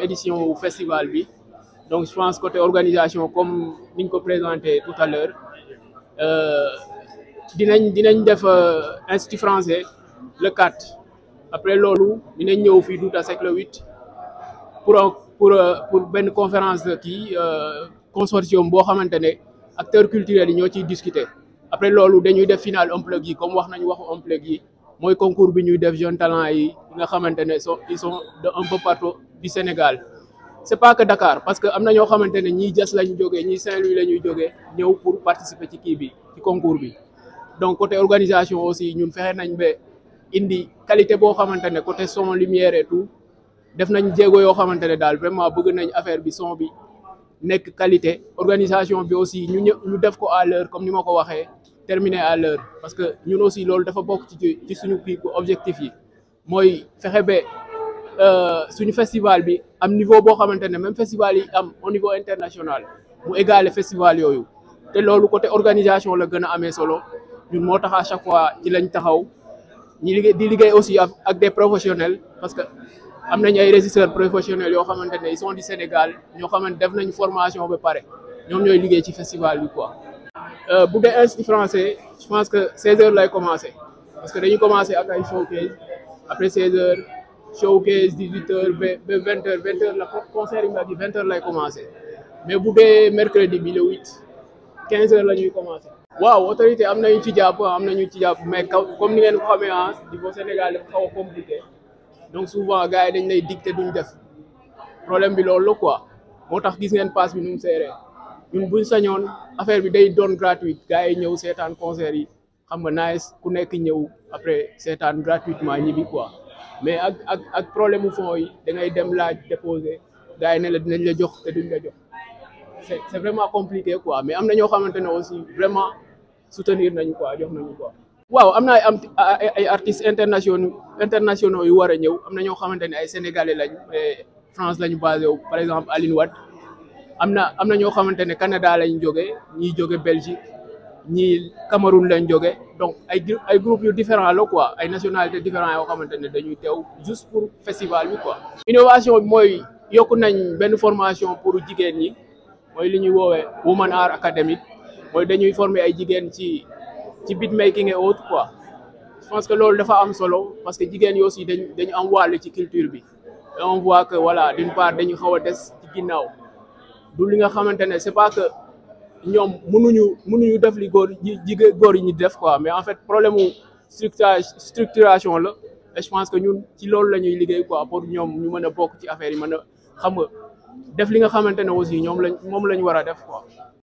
édition wu festival bi donc je pense côté organisation comme niñ ko présenté tout à l'heure dinañ dinañ def institut français le 4 après loolu dinañ ñëw fii Douta Seck le 8 pour pour pour benn conférence kii consortium boo xamante ne acteurs culturels yi ñoo ciy discuter après loolu dañuy def final unplug yi comme wax nañu waxu unplug yi mooy concours bi ñuy def jeunes talents yi nga xamante ne sont ils sont de un peu partout du Sénégal c'est pas que Dakar parce que am na ñoo xamante ne ñii Diass lañu jógee ñii Saint-Louis la ñuy jógee ñëw pour participer ci kii bi ci concours bi donc côté organisation aussi ñun fexe nañ ba indi qualité boo xamante ne côté son lumière et tout def nañ jéego yoo xamante ne daal vraiment bëgg nañ affaire bi son bi nekk qualité organisation bi aussi ñu ñë ñu def ko à l'heure comme ni ma ko waxee terminer à l'heure parce que ñun aussi loolu dafa bokk ci ci suñu kii objectif yi mooy fexe ba suñu festival bi am niveau boo xamante ne même festival yi am au niveau international mu égaler festival yooyu te loolu côté organisation la gën a amee solo ñun moo tax à chaque fois ci lañ taxaw ñi liggéey di liggéey aussi ak des professionnels parce que am nañ ay régisseurs professionnels yoo xamante ne ils sont du Sénégal ñoo xamante def nañ formation ba pare ñoom ñooy liggéey ci festival bi quoi. bu dee institut français je pense que 16 heures lay commencer parce que dañuy commencer ak ay showcase après 16 heures showcase 18 heures ba ba 20 heures 20 heures la concert yi nga di 20 heures lay commencer mais bu dee mercredi bi le 8 15 heures la ñuy commencer. waaw autorité am nañu ci jàpp am nañu ci jàpp mais comme ni ngeen ko xamee ah niveau Sénégal dafa xaw a compliqué donc souvent gars yi dañ lay dicter duñ def problème bi loolu la quoi moo tax gis ngeen passe bi nu mu seeree ñun buñ sañoon affaire bi day doon gratuite gars yi ñëw seetaan concert yi xam nga nice ku nekk ñëw après seetaan gratuitement ñibbi quoi mais ak ak ak problème mu fonds yi da ngay dem laaj déposer gars yi ne la dinañ la jox te duñ la jox c'est c'est vraiment compliqué quoi mais am na ñoo xamante ne aussi vraiment soutenir nañu quoi jox nañu quoi. waaw am na ay am ay artistes internationaux internationaux yu war a ñëw am na ñoo xamante ne ay sénégalais lañ France lañu basé wu par exemple Aline Wade am na am na ñoo xamante ne Canada lañ jógee ñii jóge Belgique ñii Cameroun lañ jóge donc ay ay groupes yu différents la quoi ay nationalités différents yoo xamante ne dañuy teew juste pour festival bi quoi. innovation bi mooy yokku nañ benn formation pour jigéen ñi. mooy li ñuy woowee Woman Art Academy mooy dañuy former ay jigéen ci ci beatmaking et autres quoi je pense que loolu dafa am solo parce que jigéen yi aussi dañ dañu am wàll ci culture bi et on voit que voilà d'une part dañu xaw a des ci ginnaaw du li nga xamante ne c'est pas que ñoom mënuñu mënuñu def li góor ji jigéen góor yi ñu def quoi mais en fait problème mu structuration la et je pense que ñun ci loolu la ñuy liggéey quoi pour ñoom ñu mën a bokk ci affaire yi mën a xam nga def li nga xamante ne aussi ñoom lañ moom la ñu war a def quoi.